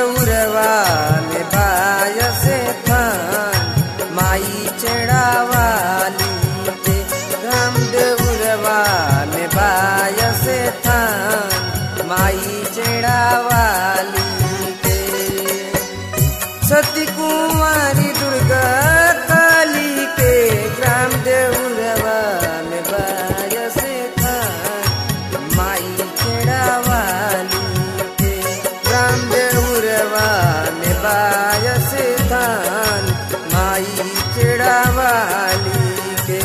देउरवा में बायस थान माई चढ़ावाली के राम देउरवा में बायस थान माई चढ़ावाली के सती कुमारी दुर्गा काली के ग्राम देउरवा में बायस थान माई चढ़ावाली के ग्राम देउरवा में बायस थान माई चढ़ावाली के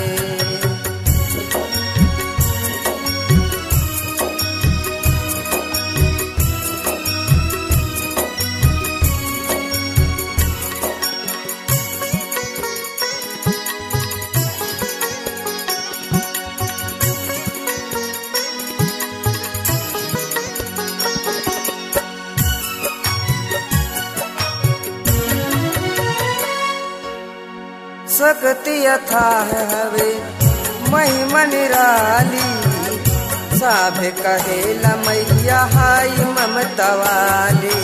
सकती अथाह हवे महिमा निराली साभे कहेला मैया हाई ममता वाली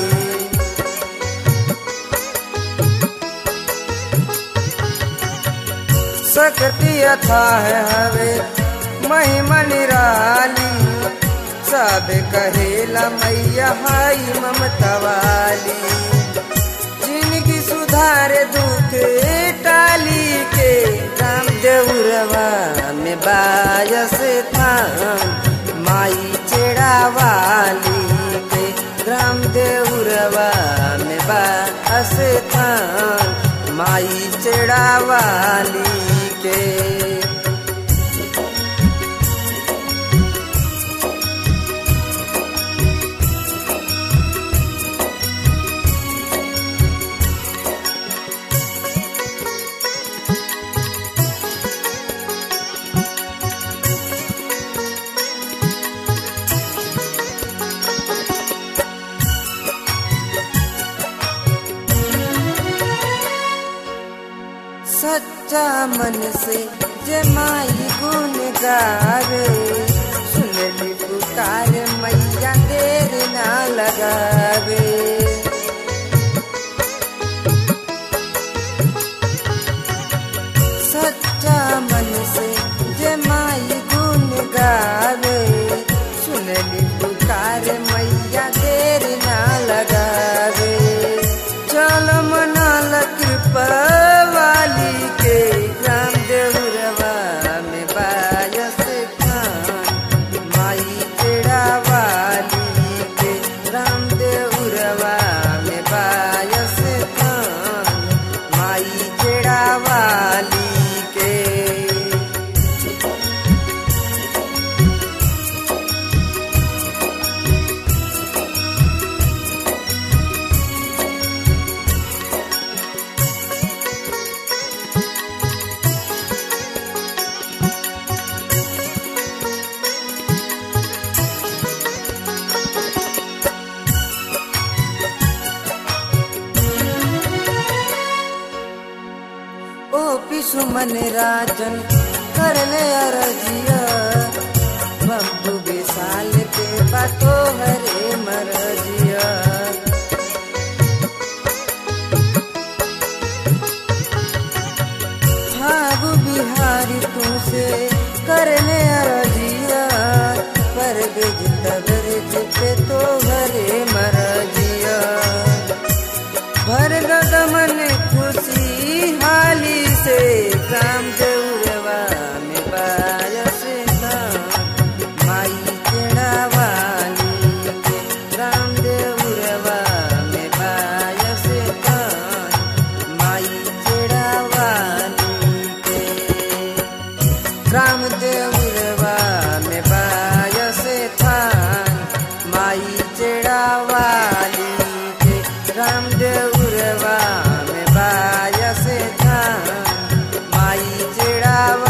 सकती अथाह हवे महिमा निराली सब कहेला मैया हाई ममता वाली जिनकी सुधार दुख टाली के राम देउरवा में बायस थान माई चेड़ावाली के राम देउरवा में बायस थान माई चेड़ावाली के सच्चा मन से जमाई गुन गावे सुनली पुकार मैया देर ना लगावे सच्चा मन से जमाई गुन गावे सुनली पुकार मैया देर ना लगावे चल मनाल कृपा वाली के ग्राम देउरवा में बायस खान माई तेरा वाली के राम देउरवा में बायस खान माई तेरा वाली के ओ पिसुमन राजन कर ले अरजिया बम्बू विशाल के बातो हरे मरजिया भागु बिहारी तू से कर ले अरजिया पर बिज तबरज पे तो हरे मरजिया भर गगमन खुशी हाली से काम देउरवा में बायस धाम माई चढ़ावाली के राम देउरवा में बायस धाम माई चढ़ावाली के राम देउरवा में बायस थान माई चढ़ावाली के राम देउरवा में बायस थान माई चढ़ावा